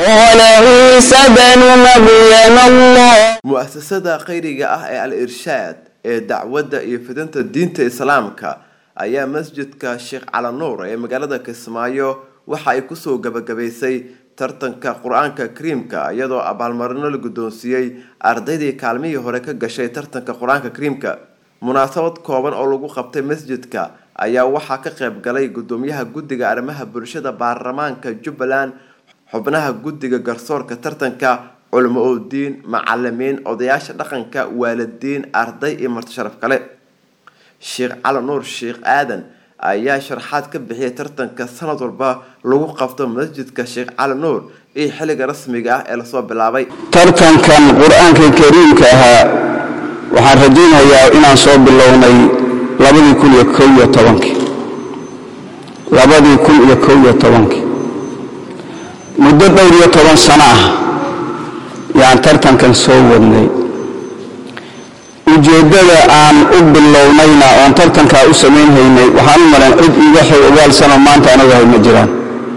قال عيسى بن مريم الله mu-asasada khayriga ah ee al-irshaad ee dacwadda iyo fidinta diinta islaamka ayaa masjidka sheekh calanuur ee magaalada kismaayo waxa ay kusoo gabagabaysay tartanka qur-aanka kariimka iyadoo abaalmarino la guddoonsiiyey ardaydii kaalmihii hore ka gashay tartanka qur-aanka kariimka munaasabad kooban oo lagu qabtay masjidka ayaa waxaa ka qayb galay gudoomiyaha guddiga arrimaha bulshada baarlamaanka jubbaland xubnaha guddiga garsoorka tartanka culimo udiin macalimiin odayaasha dhaqanka waalidiin arday iyo marti sharaf kale sheekh cali nuur sheekh aadan ayaa sharaxaad ka bixiyay tartanka sanad walba lagu qabto masjidka sheekh cali nuur iyo xilliga rasmiga ah ee lasoo bilaabay tartankan qur-aanka kariimka ahaa waxaan rajaynayaa inaan soo bilownay labadii kun iyo kow iyo tobankii labadii kun iyo kow iyo tobankii muddo dhowr iyo toban sano ah yaan tartankan soo wadnay ujeeddada aan u bilownayna oon tartankaa u samaynhaynay waxaan u maran cid iga xog ogaalsanoo maanta anagahay ma jiraan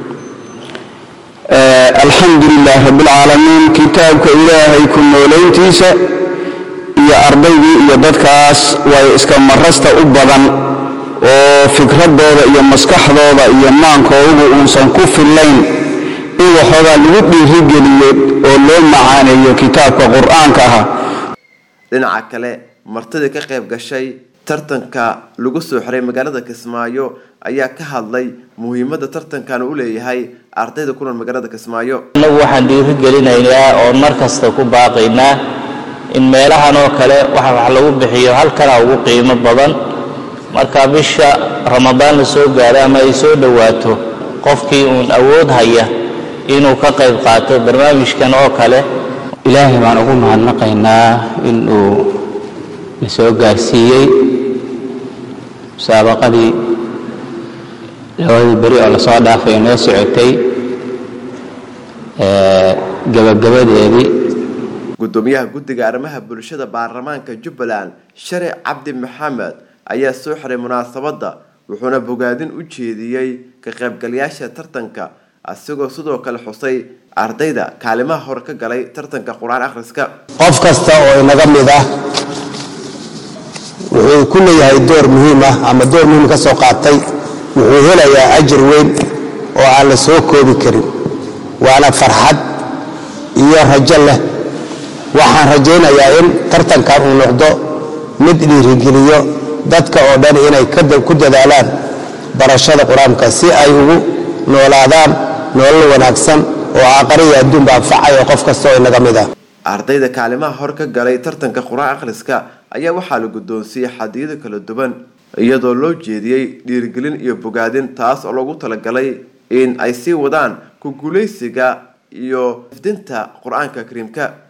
alxamdu lilaah rabbilcaalamiin kitaabka ilaahay ku noolayntiisa iyo ardaydii iyo dadkaas way iska marasta u badan oo fikradooda iyo maskaxdooda iyo maankoodu uusan ku fillayn in waxoogaa lagu dhiirigeliyo oo loo macaaneeyo kitaabka qur-aanka ah dhinaca kale martidii ka qayb gashay tartanka lagu soo xiray magaalada kismaayo ayaa ka hadlay muhiimadda tartankan u leeyahay ardayda ku nool magaalada kismaayo innagu waxaan dhiirigelinaynaa oo mar kasta ku baaqaynaa in meelahan oo kale waxa wax lagu bixiyo halkana ugu qiimo badan marka bisha ramadaan la soo gaaro ama ay soo dhowaato qofkii uun awood haya inuu ka qayb qaato barnaamijkan oo kale ilaahay baan ugu mahadnaqaynaa in uu na soo gaarsiiyey musaabaqadii labadii beri oo lasoo dhaafay oo noo socotay gabagabadeedii gudoomiyaha guddiga arrimaha bulshada baarlamaanka jubbaland sharic cabdi maxamed ayaa soo xiray munaasabadda wuxuuna bogaadin u jeediyey ka qaybgalayaasha tartanka asigoo sidoo kale xusay ardayda kaalimaha hore ka galay tartanka qur-aan akhriska qof kasta oo inaga mid ah wuxuu ku leeyahay door muhiim ah ama door muhiim ka soo qaatay wuxuu helayaa ajir weyn oo aan la soo koobi karin waana farxad iyo rajo leh waxaan rajaynayaa in tartankan uu noqdo mid dhiirigeliyo dadka oo dhan inay ku dadaalaan barashada qur-aanka si ay ugu noolaadaan nolol wanaagsan oo aaqariya adduunba anfacay oo qof kasta oo inaga mid ah ardayda kaalimaha hore ka galay tartanka qur-aan akhriska ayaa waxaa la guddoonsiiyey xadiyado kala duwan iyadoo loo jeediyey dhiirigelin iyo bogaadin taas oo loogu talagalay in ay sii wadaan ku guulaysiga iyo ifdinta qur-aanka kariimka